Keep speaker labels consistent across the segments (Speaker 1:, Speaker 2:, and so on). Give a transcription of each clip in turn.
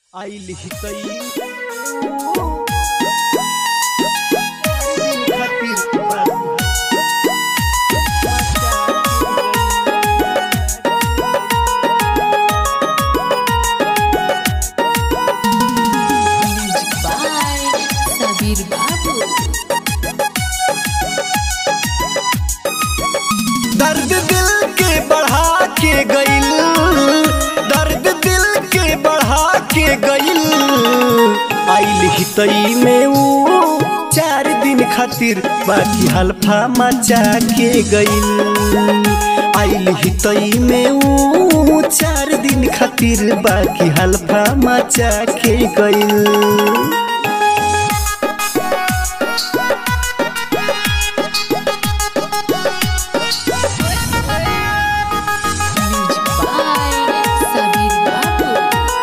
Speaker 1: आइल हितई खातिर
Speaker 2: Music by Sabir Babu.
Speaker 1: दर्द दिल के बढ़ा के गइल दर्द दिल के बढ़ा के गइल आइल हितई में ऊ चार दिन खातिर बाकी हल्फा मचा के गइल आइल हितई में ऊ चार दिन खातिर बाकी हल्फा मचा के गइल
Speaker 2: Music by Sabir Babu.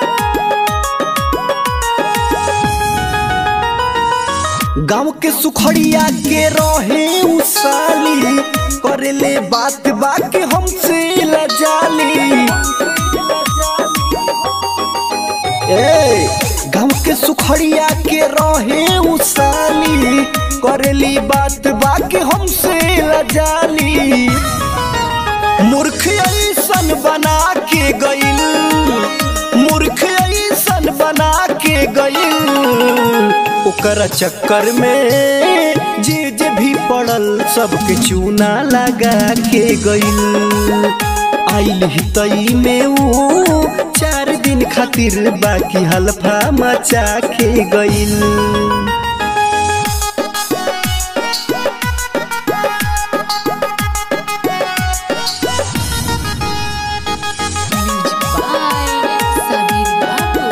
Speaker 1: गाँव के सुखड़िया के रहे उ साली करेले बात बात हमसे लजाली ए गाँव के सुखड़िया के रहे उ साली करेली बात बात हमसे लजाली मूर्ख ऐसन बना के गइल मूर्ख ऐसन बना के गइल ओकर चक्कर में जे जे भी पड़ल सबके चूना लगा के गइल आइल हितई में ऊ चार दिन खातिर बाकी हल्फा मचा के गइल
Speaker 2: Music by Sabir Babu.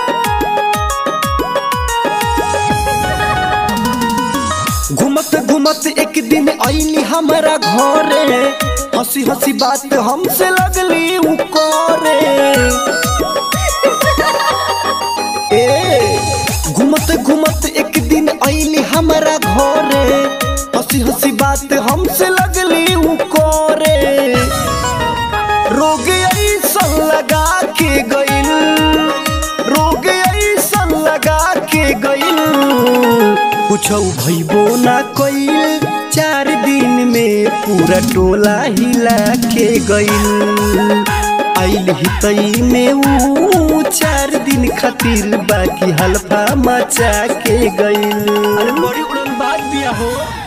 Speaker 1: घुमत घुमत एक दिन आईली हमारा घरे हंसी हंसी बात हमसे लगली उ करे ए घुमत घुमत एक दिन आईली हमारा घरे हंसी हंसी बात हमसे लगली उ करे रोग ऐसन लगा के गइल रोग ऐसन लगा के गइल कुछ भइबो ना कइल चार दिन में पूरा टोला हिला के गइल आइल हितई में ऊ चार दिन खातिर बाकी हल्फा मचा के गइल अरे बड़ी उड़न बात दिया हो